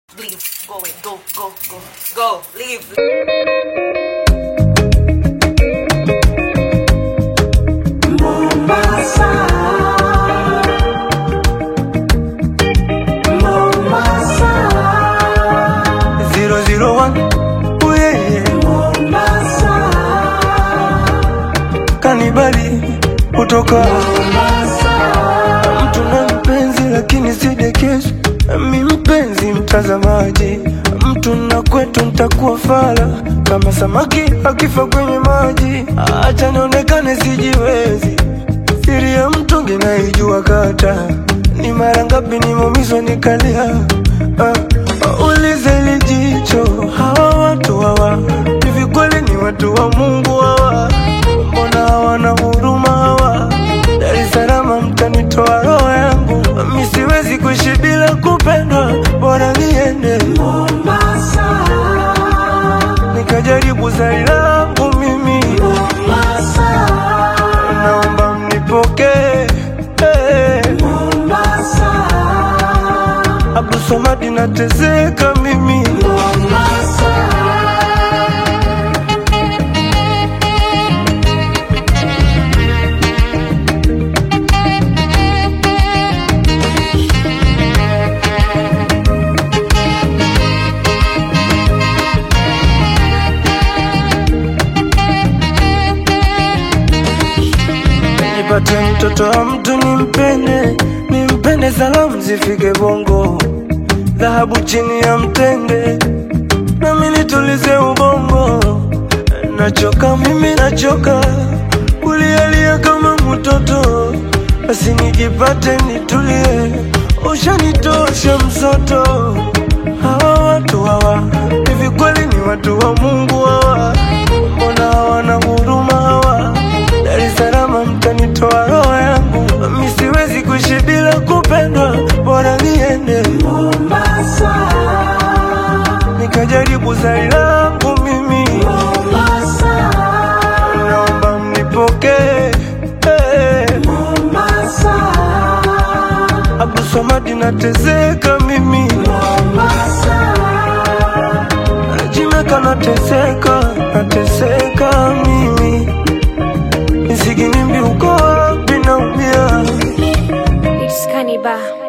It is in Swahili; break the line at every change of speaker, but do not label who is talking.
Leave. Go away. Go, go, go. Go. Leave.
Zero zero one, oh yeah, yeah. Kanibali kutoka mtu na mpenzi, lakini si dekezo. Mi mpenzi mtazamaji, mtu na kwetu ntakuwa fala kama samaki akifa kwenye maji. Acha nionekane sijiwezi, siri ya mtungi naijua kata ni mara ngapi nimeumizwa nikalia. Ah, ah, ulize lijicho hawa watu hawa hivi kweli ni watu wa Mungu hawa? Mbona hawana huruma hawa? Dar es Salaam mtanitoa roho yangu, mi siwezi kuishi bila kupendwa, bora niende nikajaribu zari langu mimi, naomba mnipokee eh. Abdul Samad nateseka mimi nipate mtoto wa mtu nimpende, nimpende, salamu zifike Bongo, dhahabu chini ya mtende, nami nitulize ubongo. Nachoka mimi, nachoka kulialia kama mtoto, basi nikipate nitulie, ushanitosha msoto. Hawa watu hawa hivi kweli ni watu wa Mungu hawa? Mbona hawana huruma hawa? Dar es Salaam mtanitoa roho yangu, mi siwezi kuishi bila kupendwa, bora niende nikajaribu zari langu mimi, naomba mnipokee eh. Abdul Samad nateseka mimi, Jimeka nateseka, nateseka mimi, Nsiginimbi uko wapi naumia
It's Kaniba.